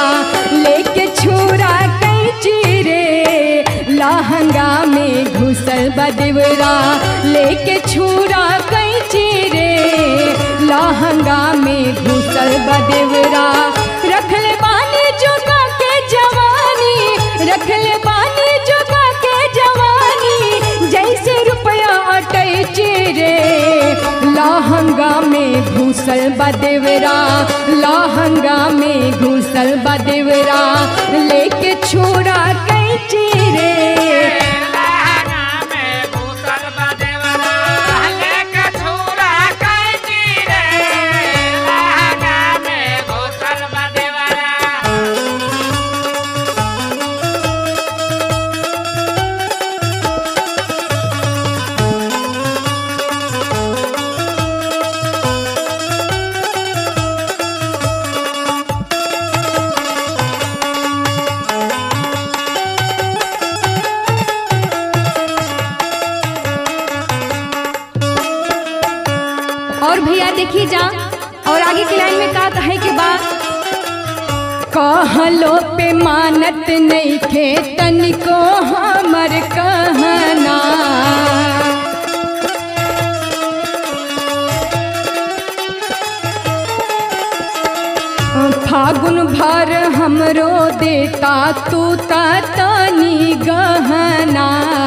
लेके छुरा कैची रे लहंगा में घुसल बदेवरा लेके छुरा कैची रे लहंगा में घुसल बदेवरा रखल बानी जुगा के जवानी रखल बानी जुगा के जवानी जैसे रुपया अटैची रे लहंगा में घुसल बदेवरा लहंगा में घुसल बदेवरा लेके छोरा कैची रे लहंगा में घुसल बदेवरा लेके छुरा कैची रे लहंगा में घुसल बदेवरा और भैया देखी जा और आगे की लाइन में का कहे के बाद कहलो पे मानत नहीं खे तनिको हमर कहना फागुन भर हमरो देता तू ता तनी गहना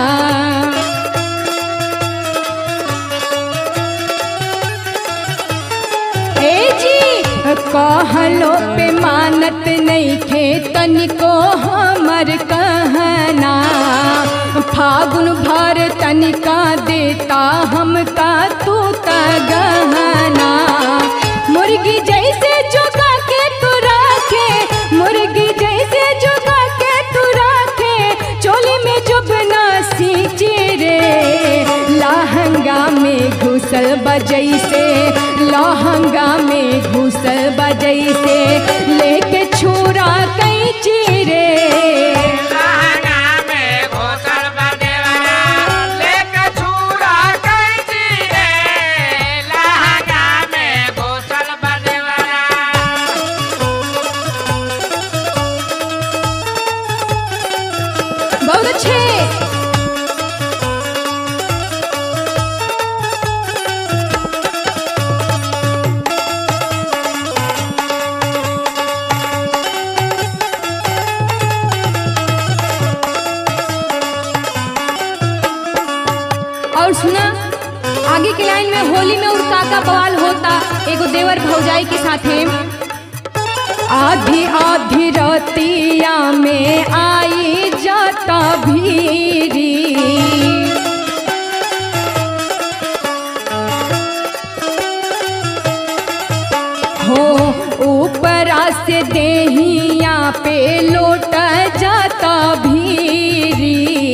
ए जी कहलो पे मानत नहीं खे तनिको हमर कहना फागुन भर तनिका देता हमका तू त गहना मुर्गी जैसे जोगा के तू राखे मुर्गी जैसे जोगा के तू राखे चोली में जुबना सींचे रे लहंगा में घुसल बजैसे लहंगा में घुसल बजैसे लेके छुरा कैची रे लहंगा में घुसल बदेवरा लेके छुरा कैची रे लहंगा में घुसल बदेवरा बहुत अच्छे और सुना आगे की लाइन में होली में उड़का का बवाल होता एगो देवर भौजाई के साथे आधी आधी रतिया में आई जाता भीरी हो ऊपरा से देहिया पे लोट जाता भीरी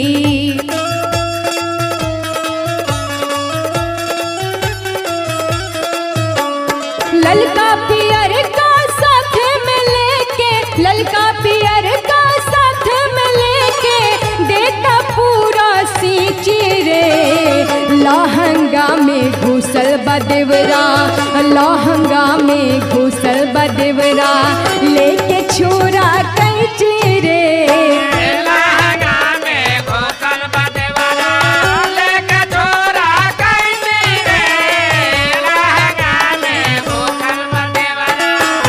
ललका पियर का साथ में लेके ललका पियर का साथ में लेके देता पूरा सींची रे लहंगा में घुसल बदेवरा लहंगा में घुसल बदेवरा लेके छोरा कैची रे लहंगा में घुसल बदेवरा लेके छुरा कैची रे लहंगा में घुसल बदेवरा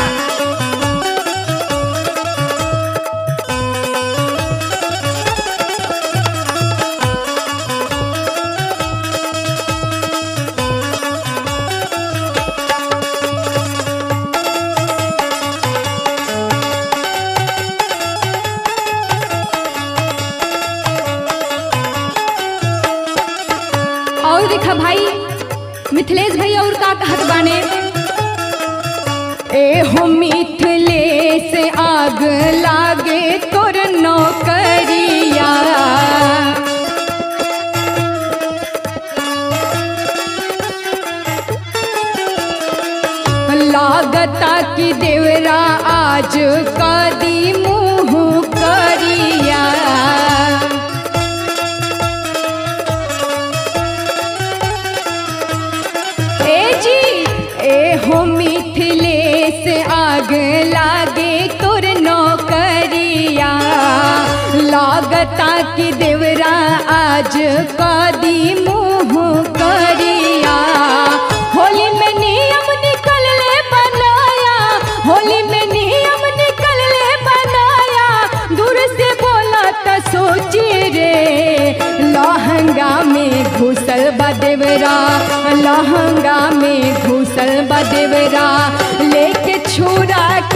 और देखा भाई मिथिलेश भैया और का कहत बाने ए हो मिथिलेश आग लागे तोर नौकरिया लागता कि देवरा आज कदी मुँह करिया ए जी ए हो मिथिलेश आग लागे तोर नौ कहता कि देवरा आज कदी मुँह करिया होली में नियम निकल ले बनाया होली में नियम निकल ले बनाया दूर से बोला तो सोची रे लहंगा में घुसल बा देवरा लहंगा में घुसल बा देवरा लेके छुरा